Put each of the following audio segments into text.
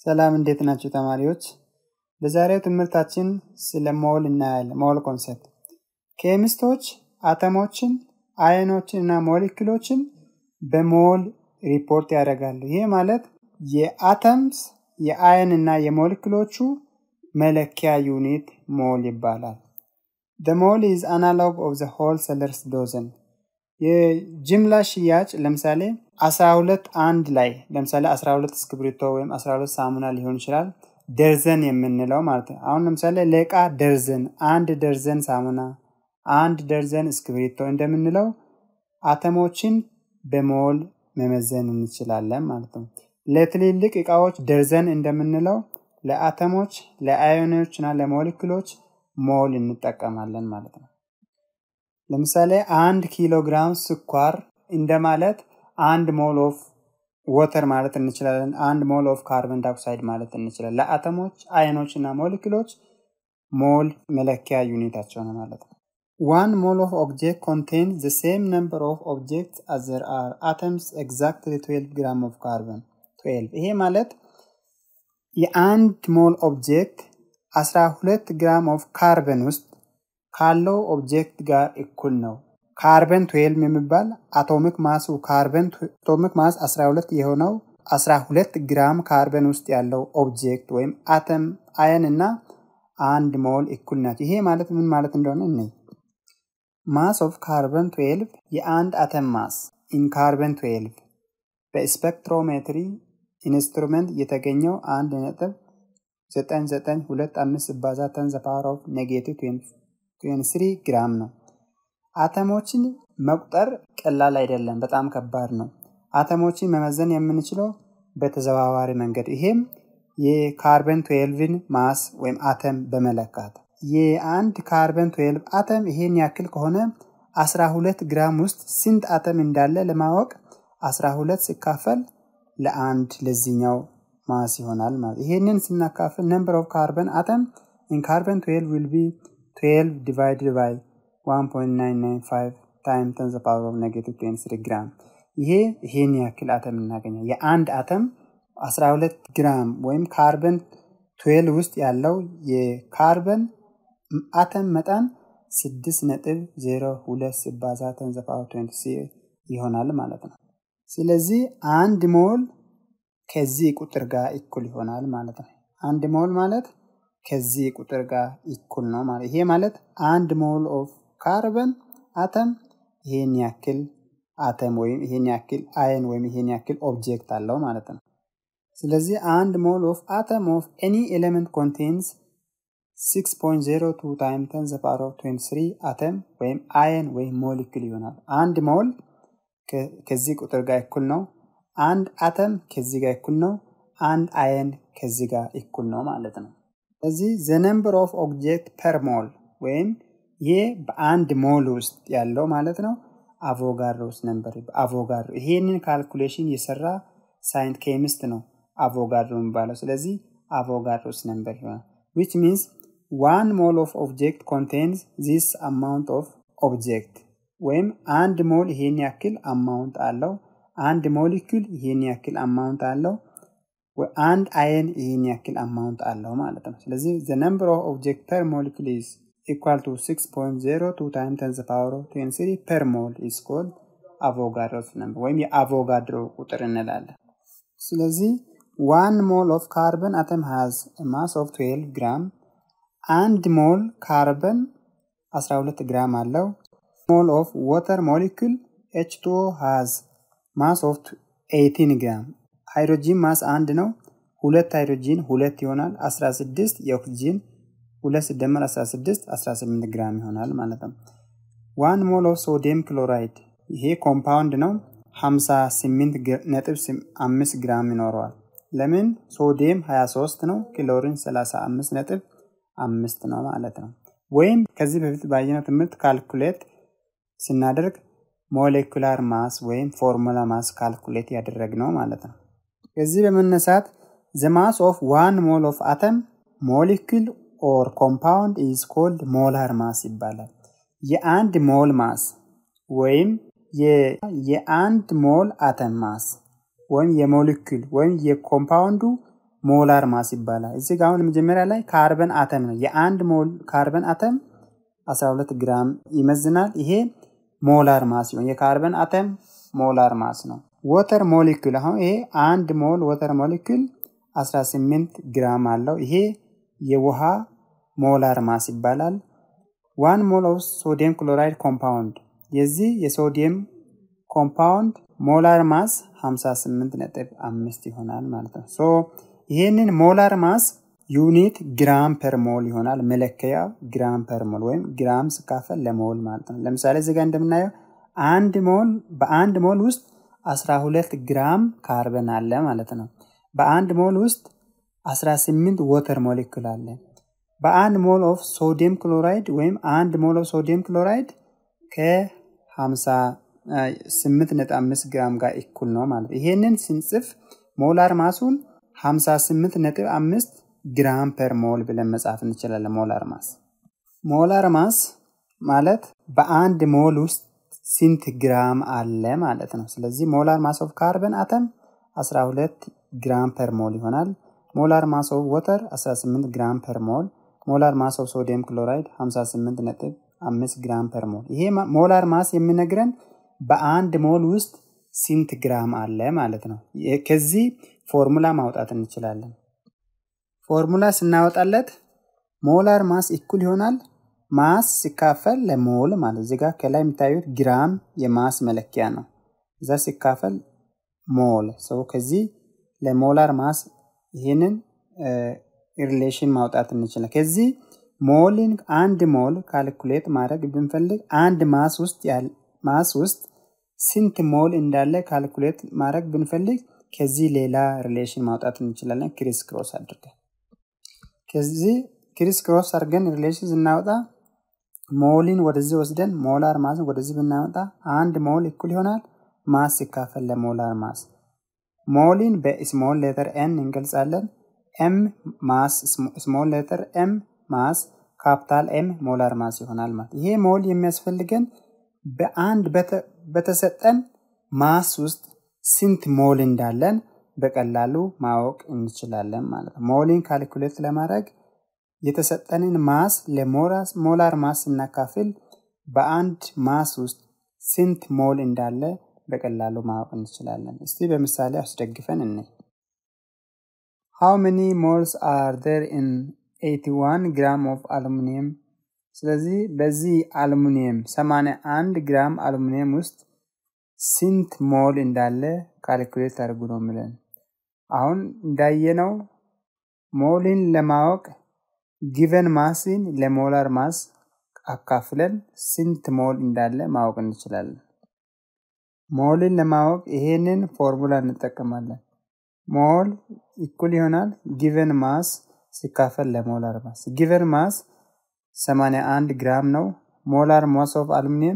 ሰላም እንዴት ናቸው ተማሪዎች? በዛሬው ትምህርታችን ስለ ሞል እናያለን። ሞል ኮንሰፕት ኬሚስቶች አተሞችን፣ አየኖችን እና ሞሊክሎችን በሞል ሪፖርት ያደርጋሉ። ይህ ማለት የአተምስ የአየን እና የሞሊክሎቹ መለኪያ ዩኒት ሞል ይባላል። The mole is analog of the wholesalers dozen. የጅምላ ሽያጭ ለምሳሌ 12 አንድ ላይ ለምሳሌ 12 እስክብሪቶ ወይም 12 ሳሙና ሊሆን ይችላል። ደርዘን የምንለው ማለት ነው። አሁን ለምሳሌ ለእቃ ደርዘን፣ አንድ ደርዘን ሳሙና፣ አንድ ደርዘን እስክብሪቶ እንደምንለው አተሞችን በሞል መመዘን እንችላለን ማለት ነው። ለትልልቅ እቃዎች ደርዘን እንደምንለው ለአተሞች፣ ለአዮኖች እና ለሞሊክሎች ሞል እንጠቀማለን ማለት ነው። ለምሳሌ አንድ ኪሎ ግራም ስኳር እንደማለት አንድ ሞል ኦፍ ወተር ማለት እንችላለን። አንድ ሞል ኦፍ ካርበን ዳይኦክሳይድ ማለት እንችላለን። ለአተሞች፣ አየኖች እና ሞሊክሎች ሞል መለኪያ ዩኒታቸው ነው ማለት ነው። ዋን ሞል ኦፍ ኦብጀክት ኮንቴን ዘ ሴም ነምበር ኦፍ ኦብጀክት አዝ ዘር አር አተምስ ኤግዛክትሊ 12 ግራም ኦፍ ካርበን 12 ይሄ ማለት የአንድ ሞል ኦብጀክት 12 ግራም ኦፍ ካርበን ውስጥ ካለው ኦብጀክት ጋር እኩል ነው። ካርበን 12 የሚባል አቶሚክ ማሱ ካርበን አቶሚክ ማስ 12 የሆነው 12 ግራም ካርበን ውስጥ ያለው ኦብጀክት ወይም አተም አየን እና አንድ ሞል እኩል ናቸው። ይሄ ማለት ምን ማለት እንደሆነ እኔ ማስ ኦፍ ካርበን 12 የአንድ አተም ማስ ኢን ካርበን 12 በስፔክትሮሜትሪ ኢንስትሩመንት የተገኘው አንድ ነጥብ 9925 ሲባዛ ተን ዘ ፓወር ኦፍ ኔጌቲቭ 23 ግራም ነው። አተሞችን መቁጠር ቀላል አይደለም፣ በጣም ከባድ ነው። አተሞችን መመዘን የምንችለው በተዘዋዋሪ መንገድ ይሄም የካርበን 12ን ማስ ወይም አተም በመለካት የአንድ ካርበን 12 አተም ይሄን ያክል ከሆነ 12 ግራም ውስጥ ስንት አተም እንዳለ ለማወቅ 12 ሲካፈል ለአንድ ለዚህኛው ማስ ይሆናል ማለት ይሄንን ስናካፍል ነምበር ኦፍ ካርበን አተም ኢን ካርበን 12 ዊል ቢ 12 ዲቫይድድ ባይ 1.995 ታይም ተን ዘ ፓወር ኦፍ ኔጌቲቭ 23 ግራም ይሄ ይሄን ያክል አተም እናገኛል። የአንድ አተም 12 ግራም ወይም ካርበን 12 ውስጥ ያለው የካርበን አተም መጠን 6.02 ሲባዛ ተን ዘ ፓወር 20 ይሆናል ማለት ነው። ስለዚህ አንድ ሞል ከዚህ ቁጥር ጋር እኩል ይሆናል ማለት ነው። አንድ ሞል ማለት ከዚህ ቁጥር ጋር እኩል ነው ማለት ይሄ ማለት አንድ ሞል ኦፍ ካርበን አተም ይሄን ያክል አተም ወይም ይሄን ያክል አየን ወይም ይሄን ያክል ኦብጀክት አለው ማለት ነው። ስለዚህ አንድ ሞል ኦፍ አተም ኦፍ ኤኒ ኤሌመንት ኮንቴንስ 6.02 ታይም ተን ዘ ፓወር ኦፍ 23 አተም ወይም አየን ወይም ሞሊክል ይሆናል። አንድ ሞል ከዚህ ቁጥር ጋር እኩል ነው። አንድ አተም ከዚህ ጋር እኩል ነው። አንድ አየን ከዚህ ጋር እኩል ነው ማለት ነው። ስለዚህ ዘ ነምበር ኦፍ ኦብጀክት ፐር ሞል ወይም ይህ በአንድ ሞል ውስጥ ያለው ማለት ነው አቮጋድሮስ ነምበር አቮጋድሮ ይሄንን ካልኩሌሽን የሰራ ሳይንት ኬሚስት ነው አቮጋድሮ የሚባለው። ስለዚህ አቮጋድሮስ ነምበር ይሆናል ዊች ሚንስ ዋን ሞል ኦፍ ኦብጀክት ኮንቴንስ ዚስ አማውንት ኦፍ ኦብጀክት ወይም አንድ ሞል ይሄን ያክል አማውንት አለው። አንድ ሞሊኩል ይሄን ያክል አማውንት አለው። አንድ አየን ይሄን ያክል አማውንት አለው ማለት ነው። ስለዚህ ዘ ነምበር ኦፍ ኦብጀክት ፐር ሞሊኩል ኢዝ ኢኳል ቱ 6.02 ታይም ተን ዘ ፓወር ኦፍ 23 ፐር ሞል ኢዝ ኮልድ አቮጋድሮስ ነምበር ወይም የአቮጋድሮ ቁጥር እንላለን። ስለዚህ ዋን ሞል ኦፍ ካርበን አተም ሃዝ ማስ ኦፍ 12 ግራም አንድ ሞል ካርበን 12 ግራም አለው። ሞል ኦፍ ዋተር ሞሊኩል ኤች2 ሃዝ ማስ ኦፍ 18 ግራም ሃይድሮጂን ማስ አንድ ነው። ሁለት ሃይድሮጂን ሁለት ይሆናል 16 የኦክሲጂን ሁለት ሲደመር 16 18 ግራም ይሆናል ማለት ነው። ዋን ሞል ኦፍ ሶዲየም ክሎራይድ ይሄ ኮምፓውንድ ነው 58 ነጥብ 5 ግራም ይኖረዋል። ለምን ሶዲየም 23 ነው፣ ክሎሪን 35 ነጥብ አምስት ነው ማለት ነው። ወይም ከዚህ በፊት ባየነው ትምህርት ካልኩሌት ስናደርግ ሞሌኩላር ማስ ወይም ፎርሙላ ማስ ካልኩሌት ያደረግነው ማለት ነው። ከዚህ በመነሳት ዘ ማስ ኦፍ ዋን ሞል ኦፍ አተም ሞሊኩል ኦር ኮምፓውንድ ኢዝ ኮልድ ሞላር ማስ ይባላል። የአንድ ሞል ማስ ወይም የአንድ ሞል አተም ማስ ወይም የሞሊኩል ወይም የኮምፓውንዱ ሞላር ማስ ይባላል። እዚህ ጋር አሁን መጀመሪያ ላይ ካርበን አተም ነው። የአንድ ሞል ካርበን አተም 12 ግራም ይመዝናል። ይሄ ሞላር ማስ ሲሆን የካርበን አተም ሞላር ማስ ነው። ወተር ሞሊኩል አሁን ይሄ አንድ ሞል ወተር ሞሊኩል 18 ግራም አለው። ይሄ የውሃ ሞላር ማስ ይባላል። ዋን ሞል ኦፍ ሶዲየም ክሎራይድ ኮምፓውንድ የዚህ የሶዲየም ኮምፓውንድ ሞላር ማስ 58 ነጥብ አምስት ይሆናል ማለት ነው። ሶ ይህንን ሞላር ማስ ዩኒት ግራም ፐር ሞል ይሆናል። መለከያ ግራም ፐር ሞል ወይም ግራም ስካፈል ለሞል ማለት ነው። ለምሳሌ እዚህ ጋር እንደምናየው አንድ ሞል በአንድ ሞል ውስጥ 12 ግራም ካርበን አለ ማለት ነው። በአንድ ሞል ውስጥ 18 ወተር ሞሊኩል አለ። በአንድ ሞል ኦፍ ሶዲየም ክሎራይድ ወይም አንድ ሞል ኦፍ ሶዲየም ክሎራይድ ከ58.5 ግራም ጋር እኩል ነው ማለት ይሄንን ስንጽፍ ሞላር ማሱን 58.5 ግራም ፐር ሞል ብለን መጻፍ እንችላለን። ሞላር ማስ ሞላር ማስ ማለት በአንድ ሞል ውስጥ ስንት ግራም አለ ማለት ነው። ስለዚህ ሞላር ማስ ኦፍ ካርበን አተም 12 ግራም ፐር ሞል ይሆናል። ሞላር ማስ ኦፍ ወተር 18 ግራም ፐር ሞል፣ ሞላር ማስ ኦፍ ሶዲየም ክሎራይድ 58 ነጥብ 5 ግራም ፐር ሞል። ይሄ ሞላር ማስ የሚነግረን በአንድ ሞል ውስጥ ስንት ግራም አለ ማለት ነው። ከዚህ ፎርሙላ ማውጣት እንችላለን። ፎርሙላ ስናወጣለት ሞላር ማስ እኩል ይሆናል ማስ ሲካፈል ለሞል ማለት እዚህ ጋር ከላይ የሚታዩት ግራም የማስ መለኪያ ነው። እዛ ሲካፈል ሞል ሰው ከዚህ ለሞላር ማስ ይህንን ሪሌሽን ማውጣት እንችላለን። ከዚህ ሞልን አንድ ሞል ካልኩሌት ማድረግ ብንፈልግ አንድ ማስ ውስጥ ማስ ውስጥ ስንት ሞል እንዳለ ካልኩሌት ማድረግ ብንፈልግ ከዚህ ሌላ ሪሌሽን ማውጣት እንችላለን። ክሪስ ክሮስ አድርገን ከዚህ ክሪስ ክሮስ አድርገን ሪሌሽን ስናወጣ ሞሊን ወደዚህ ወስደን ሞላር ማስን ወደዚህ ብናመጣ አንድ ሞል እኩል ይሆናል ማስ ሲካፈል ለሞላር ማስ። ሞሊን በስሞል ሌተር ኤን እንገልጻለን። ኤም ማስ ስሞል ሌተር ኤም ማስ ካፒታል ኤም ሞላር ማስ ይሆናል ማለት። ይሄ ሞል የሚያስፈልገን በአንድ በተሰጠን ማስ ውስጥ ስንት ሞል እንዳለን በቀላሉ ማወቅ እንችላለን ማለት ነው። ሞሊን ካልኩሌት ለማድረግ የተሰጠንን ማስ ለሞላር ማስ ስናካፍል በአንድ ማስ ውስጥ ስንት ሞል እንዳለ በቀላሉ ማወቅ እንችላለን። እስቲ በምሳሌ አስደግፈን እንይ። ሃው መኒ ሞልስ አር ዴር ኢን 81 ግራም ኦፍ አሉሚኒየም። ስለዚህ በዚህ አሉሚኒየም 81 ግራም አሉሚኒየም ውስጥ ስንት ሞል እንዳለ ካልኩሌት አድርጉ ነው የሚለን። አሁን እንዳየነው ሞልን ለማወቅ ጊቨን ማስን ለሞላር ማስ አካፍለን ስንት ሞል እንዳለ ማወቅ እንችላለን። ሞልን ለማወቅ ይሄንን ፎርሙላ እንጠቀማለን። ሞል እኩል ይሆናል ጊቨን ማስ ሲካፈል ለሞላር ማስ። ጊቨን ማስ 81 ግራም ነው። ሞላር ማስ ኦፍ አሉሚኒየም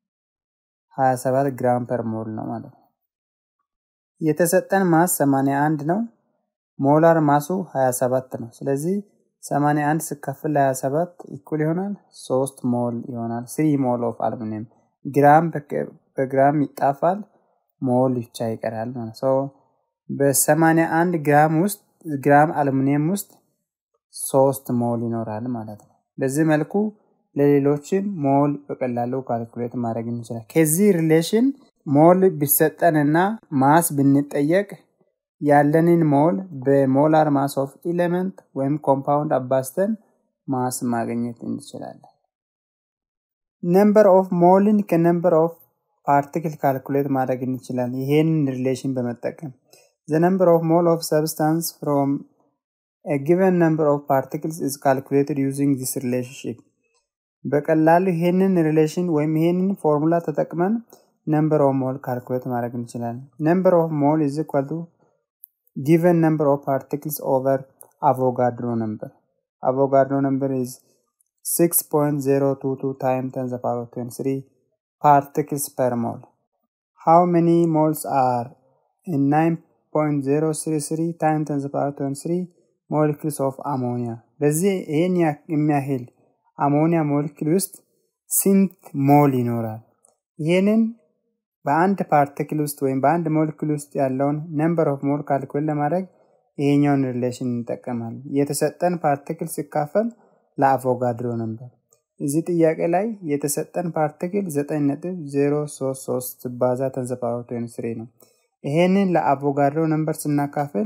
27 ግራም ፐር ሞል ነው ማለት ነው። የተሰጠን ማስ 81 ነው። ሞላር ማሱ 27 ነው። ስለዚህ 81 ሲካፈል ለ27 እኩል ይሆናል 3 ሞል ይሆናል። 3 ሞል ኦፍ አሉሚኒየም ግራም በግራም ይጣፋል፣ ሞል ብቻ ይቀራል ማለት ነው። በ81 ግራም ውስጥ ግራም አሉሚኒየም ውስጥ 3 ሞል ይኖራል ማለት ነው። በዚህ መልኩ ለሌሎችም ሞል በቀላሉ ካልኩሌት ማድረግ እንችላል። ከዚህ ሪሌሽን ሞል ቢሰጠንና ማስ ብንጠየቅ ያለንን ሞል በሞላር ማስ ኦፍ ኢሌመንት ወይም ኮምፓውንድ አባስተን ማስ ማግኘት እንችላለን። ነምበር ኦፍ ሞልን ከነምበር ኦፍ ፓርቲክል ካልኩሌት ማድረግ እንችላለን። ይሄንን ሪሌሽን በመጠቀም ዘ ነምበር ኦፍ ሞል ኦፍ ሰብስታንስ ፍሮም a given number of particles is calculated using this relationship በቀላሉ ይሄንን ሪሌሽን ወይም ይሄንን ፎርሙላ ተጠቅመን ነምበር ኦፍ ሞል ካልኩሌት ማድረግ እንችላለን። ነምበር ኦፍ ሞል ኢዝ ኢኳል ቱ ጊቨን ነምበር ኦፍ ፓርቲክልስ ኦቨር አቮጋድሮ ነምበር አቮጋድሮ ነምበር ኢዝ 6.022 times 10 the power of 23 particles per mole. How many moles are in 9.033 times 10 the power of 23 molecules of ammonia? በዚህ ይህን የሚያህል አሞኒያ ሞለኪል ውስጥ ስንት ሞል ይኖራል? ይህንን በአንድ ፓርቲክል ውስጥ ወይም በአንድ ሞለኪል ውስጥ ያለውን ነምበር ኦፍ ሞል ካልኩሌት ለማድረግ ይሄኛውን ሪሌሽን እንጠቀማለን። የተሰጠን ፓርቲክል ሲካፈል ለአቮጋድሮ ነበር። እዚህ ጥያቄ ላይ የተሰጠን ፓርቲክል 9.033 ሲባዛ ተንዘፓወር ስሪ ነው። ይሄንን ለአቮጋድሮ ነምበር ስናካፍል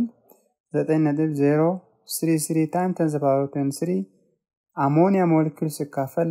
9.033 ታይም ተንዘፓወር ስሪ አሞኒያ ሞሊኩል ሲካፈል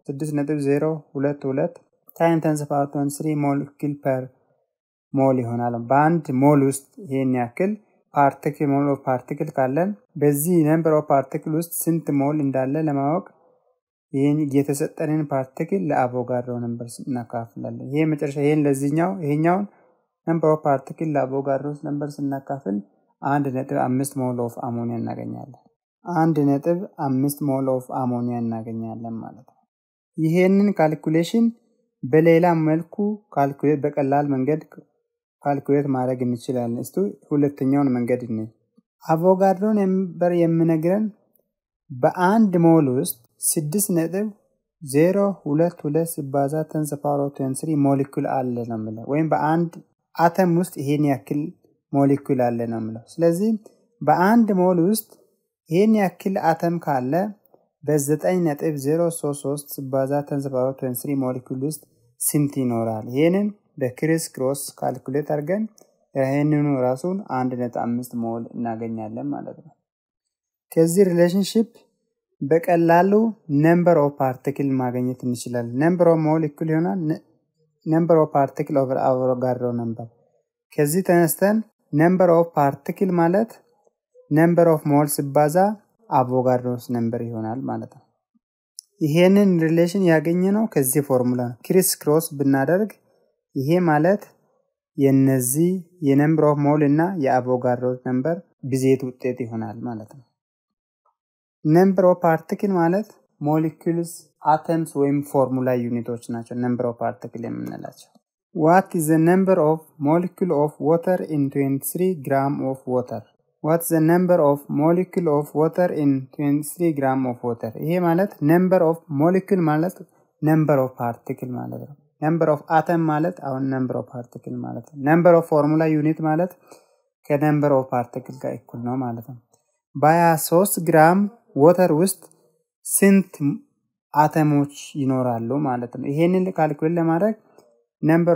ለ6.022 ታይም ተንዘፓወር ስሪ ሞሊኩል ፐር ሞል ይሆናል። በአንድ ሞል ውስጥ ይሄን ያክል ፓርቲክል ሞል ኦፍ ፓርቲክል ካለን በዚህ ነምበር ኦፍ ፓርቲክል ውስጥ ስንት ሞል እንዳለ ለማወቅ ይህን የተሰጠንን ፓርቲክል ለአቮጋድሮ ነምበር እናካፍላለን። ይሄ መጨረሻ ይሄን ለዚህኛው ይሄኛውን ነምበር ኦፍ ፓርቲክል ለአቮጋድሮ ነምበር ስናካፍል አንድ ነጥብ አምስት ሞል ኦፍ አሞኒያ እናገኛለን። አንድ ነጥብ አምስት ሞል ኦፍ አሞኒያ እናገኛለን ማለት ነው። ይሄንን ካልኩሌሽን በሌላ መልኩ ካልኩሌት በቀላል መንገድ ካልኩሌት ማድረግ እንችላለን። እስቱ ሁለተኛውን መንገድ እኔ አቮጋድሮ ነምበር የምነግረን በአንድ ሞል ውስጥ ስድስት ነጥብ ዜሮ ሁለት ሁለት ሲባዛ ተንስ ፓወር ኦፍ ስሪ ሞሊኩል አለ ነው የምለው ወይም በአንድ አተም ውስጥ ይሄን ያክል ሞሊኩል አለ ነው የምለው። ስለዚህ በአንድ ሞል ውስጥ ይሄን ያክል አተም ካለ በዘጠኝ ነጥብ ዜሮ ሶስት ሶስት ሲባዛ ተንስ ፓወር ኦፍ ስሪ ሞሊኩል ውስጥ ስንት ይኖራል? ይህንን በክሪስ ክሮስ ካልኩሌት አድርገን ይህንኑ ራሱን አንድ ነጥብ አምስት ሞል እናገኛለን ማለት ነው። ከዚህ ሪሌሽንሽፕ በቀላሉ ነምበር ኦፍ ፓርቲክል ማግኘት እንችላለን። ነምበር ኦፍ ሞል እኩል ይሆናል ነምበር ኦፍ ፓርቲክል ኦቨር አቮጋድሮ ነምበር። ከዚህ ተነስተን ነምበር ኦፍ ፓርቲክል ማለት ነምበር ኦፍ ሞል ሲባዛ አቮጋድሮስ ነምበር ይሆናል ማለት ነው። ይሄንን ሪሌሽን ያገኘ ነው ከዚህ ፎርሙላ ነው። ክሪስ ክሮስ ብናደርግ ይሄ ማለት የነዚህ የነምበር ኦፍ ሞል እና የአቮጋድሮ ነምበር ብዜት ውጤት ይሆናል ማለት ነው። ነምበር ኦፍ ፓርቲክል ማለት ሞሊኩልስ አተምስ ወይም ፎርሙላ ዩኒቶች ናቸው። ነምበር ኦፍ ፓርቲክል የምንላቸው ዋት ኢዝ ዘ ነምበር ኦፍ ሞሊኩል ኦፍ ዋተር ኢን 23 ግራም ኦፍ ዋተር ዋት ዘ ነምበር ኦፍ ሞሊኩል ኦፍ ዋተር ኢን 23 ግራም ኦፍ ዋተር። ይሄ ማለት ነምበር ኦፍ ሞሊኩል ማለት ነምበር ኦፍ ፓርቲክል ማለት ነው። ነምበር ኦፍ አተም ማለት አሁን ነምበር ኦፍ ፓርቲክል ማለት ነው። ነምበር ኦፍ ፎርሙላ ዩኒት ማለት ከነምበር ኦፍ ፓርቲክል ጋር እኩል ነው ማለት ነው። በ23 ግራም ወተር ውስጥ ስንት አተሞች ይኖራሉ ማለት ነው። ይሄንን ካልኩሌት ለማድረግ ነምበር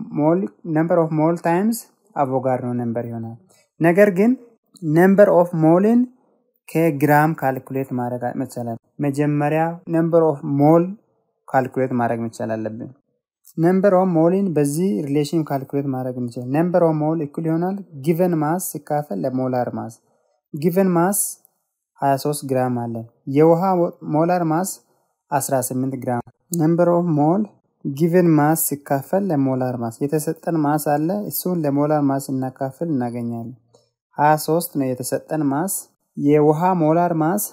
ኦፍ ሞል ታይምስ አቮጋድሮ ነምበር ይሆናል። ነገር ግን ነምበር ኦፍ ሞልን ከግራም ካልኩሌት ማድረግ መቻላል። መጀመሪያ ነምበር ኦፍ ሞል ካልኩሌት ማድረግ መቻል አለብን። ነምበር ኦፍ ሞልን በዚህ ሪሌሽን ካልኩሌት ማድረግ እንችላል። ነምበር ኦፍ ሞል እኩል ይሆናል ጊቨን ማስ ሲካፈል ለሞላር ማስ ጊቨን ማስ 23 ግራም አለን። የውሃ ሞላር ማስ 18 ግራም። ነምበር ኦፍ ሞል ጊቨን ማስ ሲካፈል ለሞላር ማስ የተሰጠን ማስ አለ። እሱን ለሞላር ማስ እናካፍል እናገኛለን። 23 ነው የተሰጠን ማስ። የውሃ ሞላር ማስ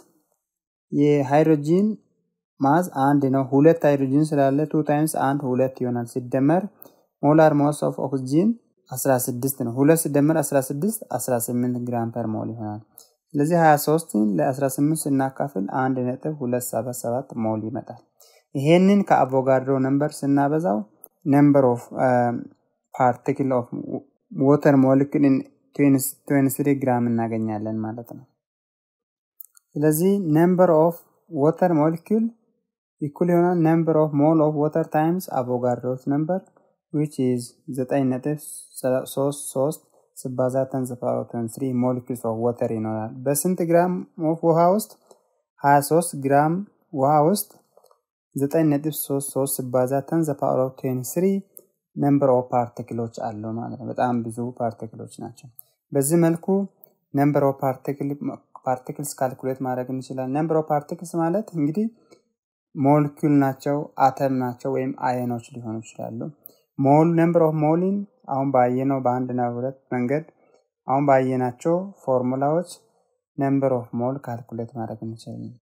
የሃይድሮጂን ማስ አንድ ነው። ሁለት ሃይድሮጂን ስላለ ቱ ታይምስ አንድ ሁለት ይሆናል። ሲደመር ሞላር ማስ ኦፍ ኦክስጂን 16 ነው። ሁለት ሲደመር 16 18 ግራም ፐር ሞል ይሆናል። ስለዚህ 23ን ለ18 ስናካፍል 1.277 ሞል ይመጣል። ይሄንን ከአቮጋድሮ ነምበር ስናበዛው ነምበር ኦፍ ፓርቲክል ኦፍ ወተር ሞሊክል 23 ግራም እናገኛለን ማለት ነው። ስለዚህ ነምበር ኦፍ ወተር ሞሊክል ኢኩል ይሆናል ነምበር ኦፍ ሞል ኦፍ ወተር ታይምስ አቮጋድሮስ ነምበር ዊች ኢዝ 9.33 ሲባዛ ተንስ ፓወር ኦፍ ስሪ ሞሊኩልስ ኦፍ ወተር ይኖራል። በስንት ግራም ኦፍ ውሃ ውስጥ 23 ግራም ውሃ ውስጥ 9.33 ሲባዛ ተንስ ፓወር ኦፍ ስሪ ነምበር ኦፍ ፓርቲክሎች አሉ ማለት ነው። በጣም ብዙ ፓርቲክሎች ናቸው። በዚህ መልኩ ነምበር ኦፍ ፓርቲክልስ ካልኩሌት ማድረግ እንችላለን። ነምበር ኦፍ ፓርቲክልስ ማለት እንግዲህ ሞሊኩል ናቸው፣ አተም ናቸው ወይም አየኖች ሊሆኑ ይችላሉ። ሞል ነምበር ኦፍ ሞሊን አሁን ባየነው በአንድና ሁለት መንገድ አሁን ባየናቸው ፎርሙላዎች ነምበር ኦፍ ሞል ካልኩሌት ማድረግ እንችላለን።